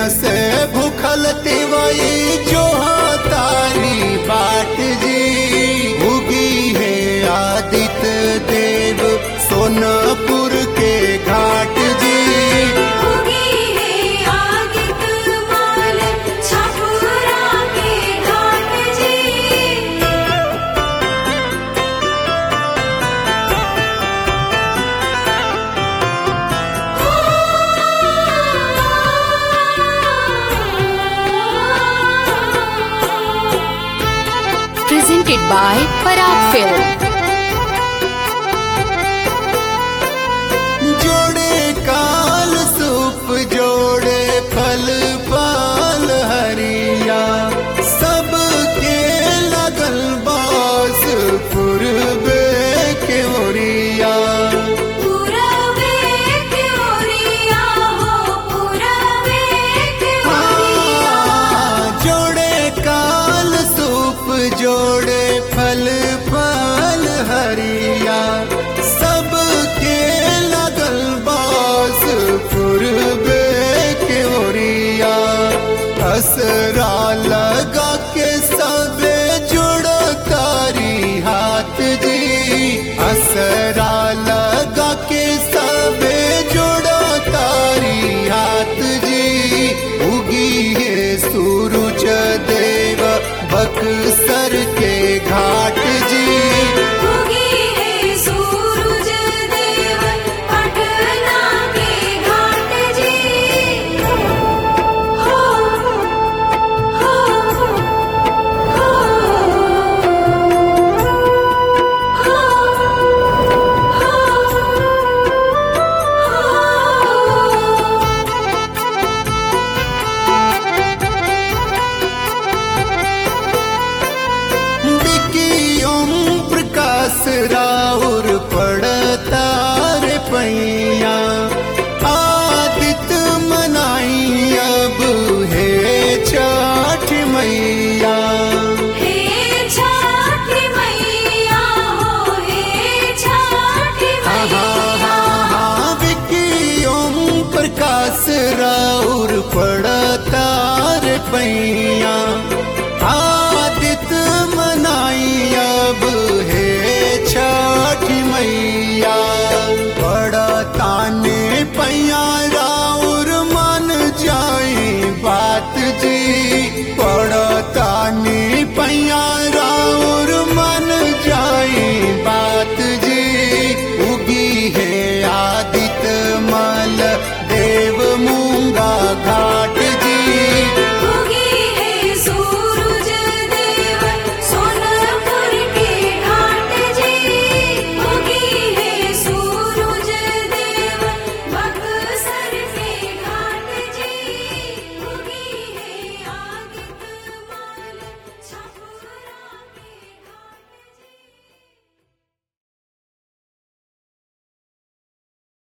से भूखल तिवई जो तारी बाट जी उगी है आदित्य देव सोनपुर के घाट जी उगी है आदित्य माल छपुरा के घाट जी presented by Parag Film. जोड़े काल सूप जोड़े फल पाल हरिया सबके लगल बास पूर्वे के ओरिया पूरबे के ओरिया हो पूरबे के ओरिया जोड़े काल सूप जोड़े फल पाल हरिया सबके लगल बास पूर्वे के ओरिया असरा लगा के सबे जुड़ो तारी हाथ जी असरा